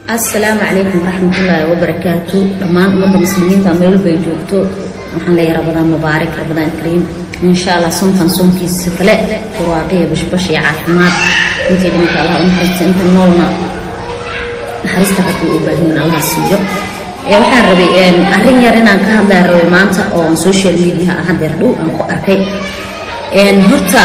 asalaamu calaykum waraxmatullaahi wabarakaatu dhammaan ummadda muslimiinta meel walba ay joogto waxaan leeyahay rabadaan mubaarak rabadaan kariim insha allah soonkan soonkiisa kale barwaaqiya bashbash iyo caafimaad intay dhimanka allah unaxariista inta noolna naxariista rabbi u baahin allah siiyo waxaan rabay arrin yar inaan ka hadlaa rabay maanta oo social media ah hadeer dhow aan ku arkay horta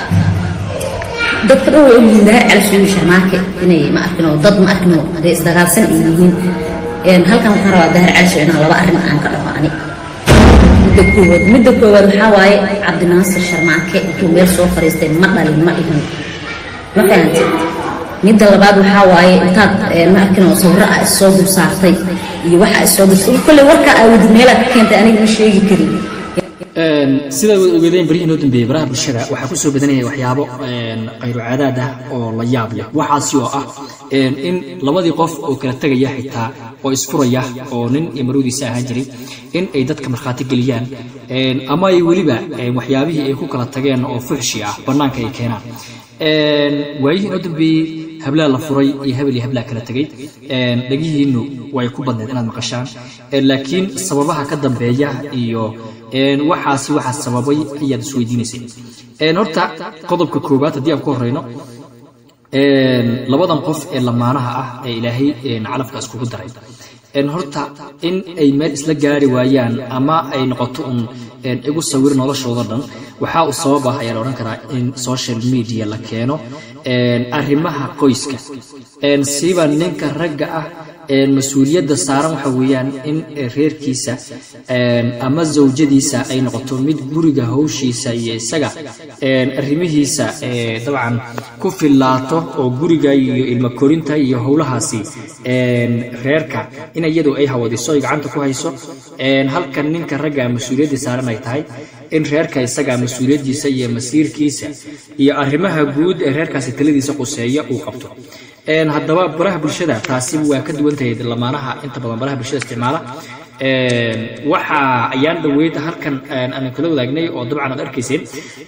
dadka dhan way ogyihiin dahar calasuuyi sharmaake inay ma arkin oo dad ma arkin oo hadee isdagaalsan ay yihiin halkan waxaan rabaa dahar calasu inaan laba arrin aan ka dhaho ani midda koowaad midda koowaad waxaa waaye cabdinaasir sharmaake intuu meel soo fariistay ma dhalin ma dhihin ma fahamtid midda labaad waxaa waaye intaad ma arkin oo sawiro ah issoo dul saartay iyo waxa issoo dul kolley warka aa wadi meelaa ka keentay aniga ma sheegi karin sidaa wad ogeedeen barihii noo dambeeyey baraha bulshada waxaa ku soo badanaya waxyaabo khayru caadaad ah oo la yaab leh waxaasi oo ah in labadii qof oo kala tegaya xitaa oo isfuraya oo nin iyo marwadiisa ahaan jiray in ay dadka markhaati geliyaan ama ay weliba waxyaabihii ay ku kala tageen oo fuxshi ah bannaanka ay keenaan waayihii noo dambeeyey hablaa la furay iyo hebel iyo hablaa kala tegay dhegihiinnu way ku badneed inaad maqashaan laakiin sababaha ka dambeeya iyo waxaasi waxaa sababay ayaad isweydiinaysay horta qodobka koowaad haddii aan ku horeyno labadan qof ee lamaanaha ah ee ilaahay calafka iskugu daray horta in ay meel isla gaari waayaan ama ay noqoto un igu sawir noloshooda dhan waxaa uu sabab ah ayaa la odhan karaa in social media la keeno arrimaha qoyska siba ninka ragga ah mas-uuliyadda saaran waxa weeyaan in reerkiisa ama zawjadiisa ay noqoto mid guriga hawshiisa iyo isaga arrimihiisa dabcan ku fillaato oo guriga iyo ilmo korinta iyo howlahaasi reerka in iyadu ay hawadiso ay gacanta ku hayso halkan ninka ragga mas-uuliyaddii saaran ay tahay in reerka isaga mas-uuliyaddiisa iyo masiirkiisa iyo arrimaha guud ee reerkaasi taladiisa quseeya uu qabto haddaba baraha bulshada taasi waa ka duwan tahay lamaanaha inta badan baraha bulshada isticmaala waxa ayaan dhaweyd halkan aan kula wadaagnay oo dabcan aad arkayseen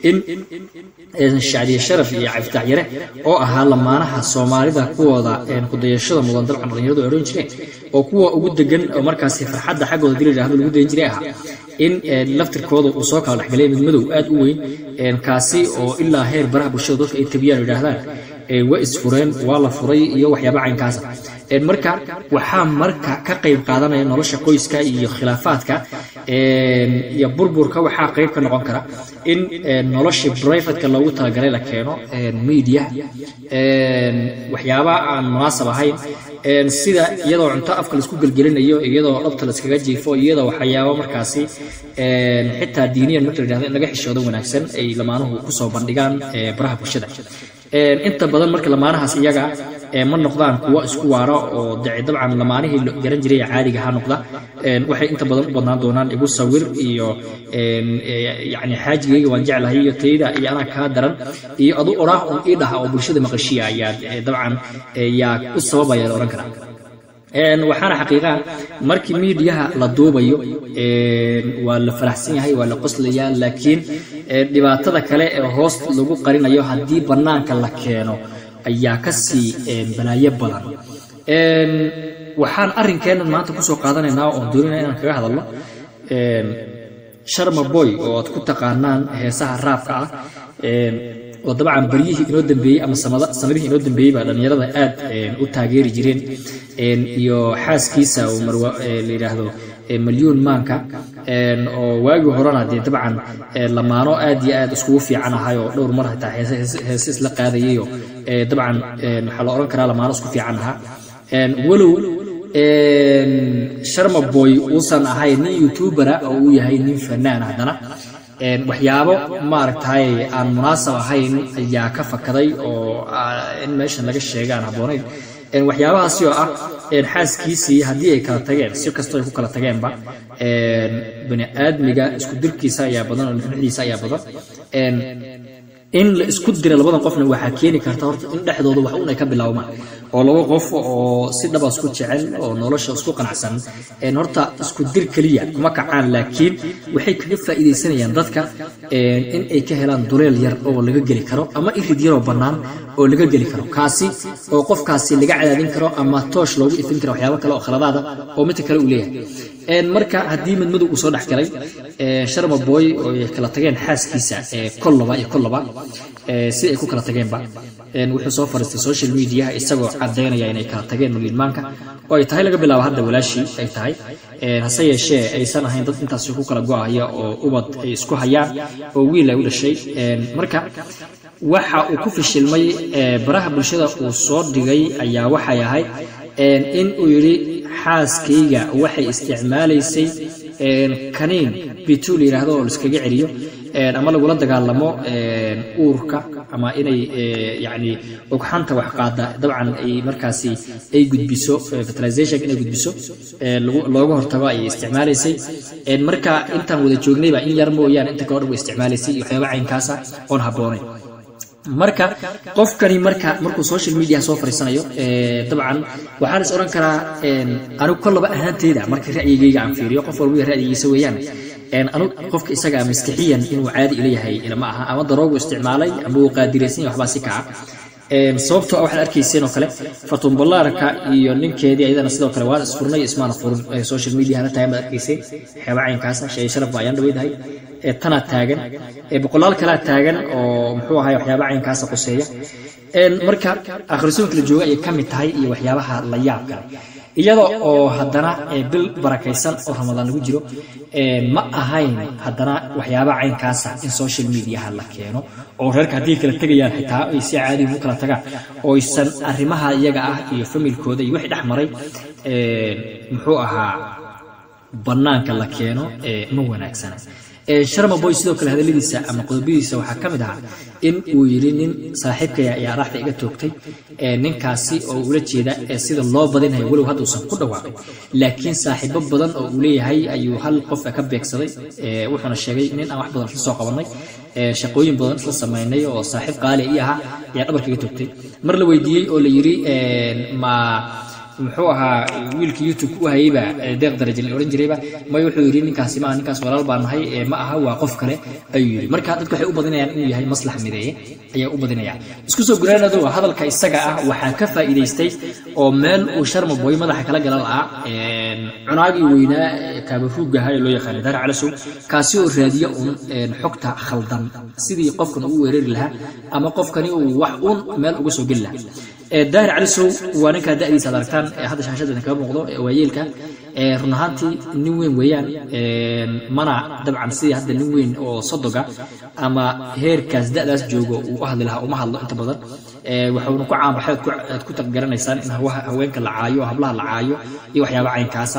in shacdiye sharaf iyo caftaax yare oo ahaa lamaanaha soomaalida kuwooda kudayashada mudan dabcan dhalinyaradu ay odhan jireen oo kuwa ugu degan oo markaasi farxadda xaggooda dili yidhahdo lagu dayan jiray ahaa in laftirkooda uu soo kala dhexgalay mid madow aad u weyn kaasi oo ilaa heer baraha bulshada dadka ay tabiyaan yidhaahdaan waa isfureen waa la furay iyo waxyaaba caynkaasa marka waxaa marka ka qayb qaadanaya nolosha qoyska iyo khilaafaadka iyo burburka waxaa qayb ka noqon kara in noloshii brivatka loogu talagalay la keeno media waxyaaba aan munaasab ahayn sida iyadoo cunto afka laisku gelgelinayo iyadoo dhabta laiskaga jiifo iyadoo waxyaabo markaasi xitaa diiniyan marka la yidhahdo in laga xishoodo wanaagsan ay lamaanuhu kusoo bandhigaan baraha bulshada inta badan marka lamaanahaas iyaga ma noqdaan kuwo isku waara oo dabcan lamaanihii garan jiray caadiga ha noqda waxay inta badan u badnaan doonaan igu sawir iyo yani xaajigayga waan jeclahay iyo tayda iyo anaa kaa daran iyo adu oraah un ii dhaha oo bulshada maqashiya ayaad dabcan yaa u sababaya la odhan karaa waxaana xaqiiqaa markii miidiyaha la duubayo waa la faraxsan yahay waa la qoslayaa laakiin dhibaatada kale ee hoos lagu qarinayo haddii bannaanka la keeno ayaa ka sii balaayo badan waxaan arrinkeennan maanta kusoo qaadanaynaa oon doonayna inaan kaga hadalno sharma boy oo aad ku taqaanaan heesaha raabka ah oo dabcan baryihii inoo dambeeyey ama sanadihii inoo dambeeyey baa dhallinyarada aad u taageeri jireen iyo xaaskiisa oo marwa la yidhaahdo malyuun maanka oo waagii horena dee dabcan lamaano aad iyo aad iskugu fiican ahay oo dhowr mar xitaa heese isla qaadayayoo dabcan waxaa la odhan karaa lamaano isku fiican ahaa walow sharma boy uusan ahayn nin youtubera oo uu yahay nin fanaan haddana waxyaabo maaragtay aan munaasab ahayn ayaa ka fakaday oo in meeshan laga sheega aan habboonayn waxyaabahaasi oo ah xaaskiisii haddii ay kala tageen si kastoo ay ku kala tageenba bani aadmiga isku dirkiisa ayaa badan oo nixdiisa ayaa badan in la isku dira labadan qofna waxaa keeni karta horta in dhexdooda wax un ay ka bilaawmaan oo laba qof oo si dhaba isku jecel oo nolosha isku qanacsan horta isku dir keliya kuma kacaan laakiin waxay kaga faa'iidaysanayaan dadka in ay ka helaan duleel yar oo laga geli karo ama irid yaroo bannaan oo laga geli karo kaasi oo qofkaasi laga cadaadin karo ama toosh loogu ifin karo waxyaabo kale oo khaladaada oo midka kale uu leeyahay marka haddii madmadow uu soo dhex galay sharma boy oo ay kala tageen xaaskiisa kollaba iyo kollaba si ay ku kala tageenba wuxuu soo fariistay social media isagoo cadaynaya inay kala tageen milmaanka oo ay tahay laga bilaabo hadda walaashii ay tahay hase yeeshee aysan ahayn dad intaasi ku kala go-aya oo ubad ay isku hayaan oo wiil ay u dhashay marka waxa uu ku fishilmay baraha bulshada uu soo dhigay ayaa waxay ahayd in uu yidhi xaaskayga waxay isticmaalaysay kaniin bituu la yidhaahdo oo laiskaga celiyo ama lagula dagaalamo uurka ama inay yani ogxanta wax qaada dabcan ay markaasi ay gudbiso fertilization inay gudbiso looga hortago ayay isticmaalaysay marka intaan wada joognayba in yar mooyaane inta kale o dhan way isticmaalaysay iyo waxyaaba caynkaasa oon habboonayn marka qofkani marka markuu social media soo fariisanayo dabcan waxaan is odhan karaa anigu kollaba ahaanteyda marka ra'yigayga aan fiiriyo qof walba ra'yigiisa weeyaan anu qofka isaga maskixiyan inuu caadi ilayahay ilama aha ama daroogu isticmaalay ama uu qaadiraysan yahay waxbaa si kaca sababtoo ah waxaad arkayseen oo kale fatun ballaarka iyo ninkeedii ayadana sidoo kale waa isfurnay ismaana furin social media hana tahay baad arkayseen waxyaaba caynkaasa shay sharaf baa ayaan dhaweydahay tanaa taagan boqolaal kalaa taagan oo muxuu ahay waxyaaba caynkaasa quseeya marka akhrisoonka la jooga ayay ka mid tahay iyo waxyaabaha la yaab kale iyada oo haddana bil barakaysan oo ramadaan lagu jiro ma ahayn haddana waxyaabaha caynkaasa in social mediaha la keeno oo reerka haddii kala tegayaan xitaa ay si caadi ugu kala tagaan oo aysan arrimaha iyaga ah iyo familkooda iyo wixii dhex maray muxuu ahaa bannaanka la keeno ma wanaagsana sharma boy sidoo kale hadalladiisa ama qodobadiisa waxaa ka mid ahaa in uu yidhi nin saaxiibkaya ayaa araxda iga toogtay ninkaasi oo ula jeeda sida loo badinaya walow hadduusan ku dhawaaqin laakiin saaxiibo badan oo uu leeyahay ayuu hal qof ka beegsaday wuxuuna sheegay nin aan wax badan isla soo qabanay shaqooyin badan isla samaynay oo saaxiib qaali ii ahaa ayaa dhabarka iga toogtay mar la weydiiyey oo la yidhi ma muxuu ahaa wiilka youtube u hayeyba deeq daraja la odhan jirayba may wuxuu yidhi ninkaasi maaha ninkaas walaal baa nahay ma aha waa qof kale ayuu yidhi marka dadku waxay u badinayaan inuu yahay maslax mideeye ayaa u badinaya isku soo guraanado hadalka isaga ah waxaa ka faa'iidaystay oo meel uu sharma boy madaxa kala gala la'aa cunaagii weynaa kaabaruugga ahaa ee loo yaqaanay daar calasow kaasi oo raadiya uun xogta khaldan sidii qofkan ugu weerari lahaa ama qofkani uu wax uun meel uga soo geli lahaa daahir calisow waa ninkaa da'diisa ad aragtaan hadda shaashadda kaga muuqdo waayeelka run ahaantii nin weyn weeyaan mana dabcan sidii hadda nin weyn oo sodoga ama heerkaas da'daas joogo uu u hadli lahaa uma hadlo inta badan waxuuna ku caanbaxay aad ku taqgaranaysaan in haweenka la caayo hablaha la caayo iyo waxyaaba caynkaasa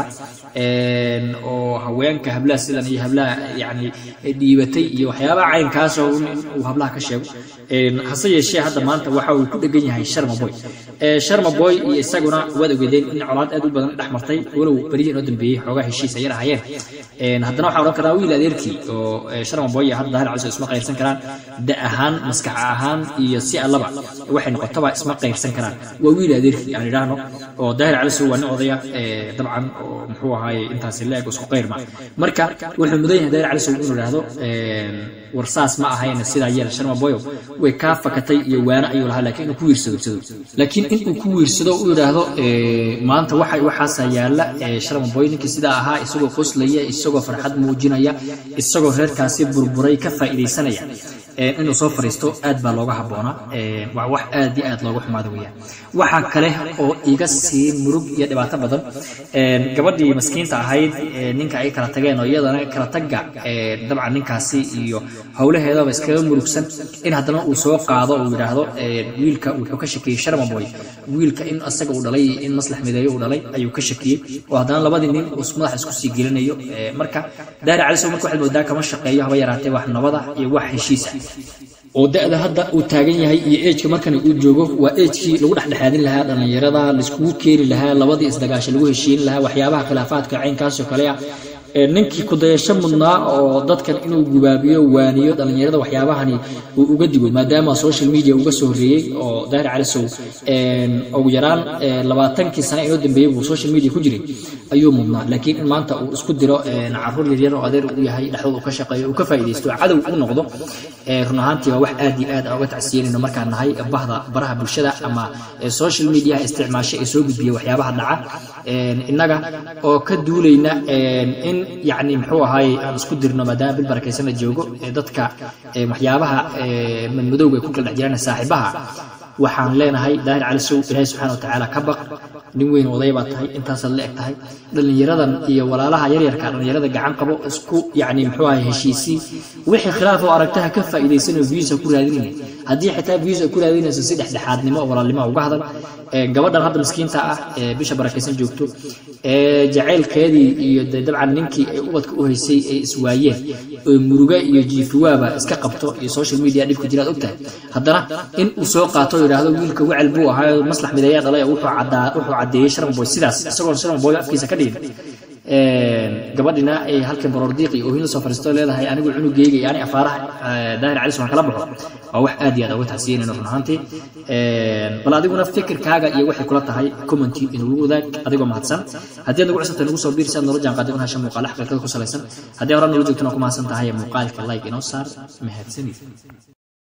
oo haweenka hablaha sidan iyo hablaha yani dhiibatay iyo waxyaabaha caynkaasa uu hablaha ka sheego hase yeeshee hadda maanta waxa uu ku dhegan yahay sharma boy sharma boy iyo isaguna waad ogeedeen in colaad aad u badan dhex martay walow berihii inoo dambeeyey xoogaa heshiis ayar ahayeen haddana waxaa odhan karaa wiil adeerkii oo sharma boy iyo hadda daahir caliso isma qayrsan karaan da ahaan maskax ahaan iyo si allaba waxay noqotaba isma qayrsan karaan waa wiil adeerkii aan idhaahno oo daahir caliso waa nin odaya dabcan oo muxuu ahaaye intaasi la-eg isku qayr ma marka wuxuu mudan yahay daahir caliso inuu idhaahdo war saas ma ahayn sidaa yeel sharma boyo way kaa fakatay iyo waana ayuu lahaa laakiin inuu ku wiirsado laakiin inuu ku wiirsado u yidhaahdo maanta waxa waxaasa yaalla sharma boy ninkii sidaa ahaa isagoo qoslaya isagoo farxad muujinaya isagoo reerkaasi burburay ka faa'iidaysanaya inuu soo fariisto aad baa looga habboonaa waa wax aad iyo aad looga xumaada weeyaan waxaa kale oo iga sii murug iyo dhibaato badan gabadhii maskiinta ahayd ninka ay kala tageen oo iyadana kala tagga dabcan ninkaasi iyo howlaheedaba iskaga murugsan in haddana uu soo qaado uu yidhaahdo wiilka wuxuu ka shakiyey sharma boy wiilka in asaga uu dhalay in maslax mideeyo uu dhalay ayuu ka shakiyey oo haddana labadii nin uu madaxa isku sii gelinayo marka daari calisow marka waxaad moodaa kama shaqeeyo haba yaraatee wax nabada iyo wax heshiisa oo da-da hadda uu taagan yahay iyo ejka markana uu joogo waa ejkii lagu dhexdhexaadin lahaa dhallinyarada laiskugu keeni lahaa labadii isdagaasha lagu heshiin lahaa waxyaabaha khilaafaadka caynkaasoo kale ah ninkii kudayasho mudnaa oo dadkan inuu gubaabiyo waaniyo dhallinyarada waxyaabahani uu uga digo maadaama social media uga soo horreeyey oo daahir calisow ugu yaraan labaatankii sane inoo dambeeyey buu social media ku jiray ayuu mudnaa laakiin in maanta uu isku diro caruur yaryar oo adeer u yahay dhexdooda uu ka shaqeeyo uu ka faa'iidaysto cadow u noqdo run ahaantii waa wax aad iyo aad aan uga tacsiyanayno markaan nahay bahda baraha bulshada ama social media isticmaasho ee soo gudbiya waxyaabaha dhaca innaga oo ka duulayna in yacni muxuu ahaay aan isku dirno maadaama bil barakaysan la joogo dadka waxyaabaha madmadowga ay ku kala dhex jiraan saaxiibaha waxaan leenahay daahir calisow ilaahay subxaana wa tacaala ka baq nin weyn oday baa tahay intaasaad la eg tahay dhallinyaradan iyo walaalaha yaryarka dhallinyarada gacan qabo isku yacni muxuu ahay heshiisii wixii khilaaf oo aragtaha ka faa'iidaysanoo views ku raadinaya haddii xitaa views ay ku raadinayso si dhexdhexaadnimo oo walaalnimo uga hadal gabadhan hadda miskiinta ah ee bisha barakaysan joogto ee jacaylkeedii iyo de dabcan ninkii ay ubadka u haysay ay iswaayeen oo muruga iyo jiifiwaaba iska qabto iyo social media dhibku jiraad ogtahay haddana in uu soo qaato yidhaahdo wiilka wecel buu ahaayo maslax mideeyaa dhalay wuxuu caddeeyey sharanboy sidaas isagoon sharanboy afkiisa ka dhigin gabadhina ay halkan baroordiiq iyo oohin la soo fariisto leedahay anigu cunugeyga iyo ani afaaraha daahir calis waan kala baxo waa wax aad iyo aad uga tacsiyanayno run ahaantii bal adiguna fikirkaaga iyo waxay kula tahay commenti inuu wadaag adigoo mahadsan haddii aad nagu cusubtahay nagu soo biir si aad noola jaan qaadin una hesha muuqaala xaqiiqada ku salaysan haddii hore noola joogtana ku mahadsan tahay muuqaalka like inoo saar mahadsanid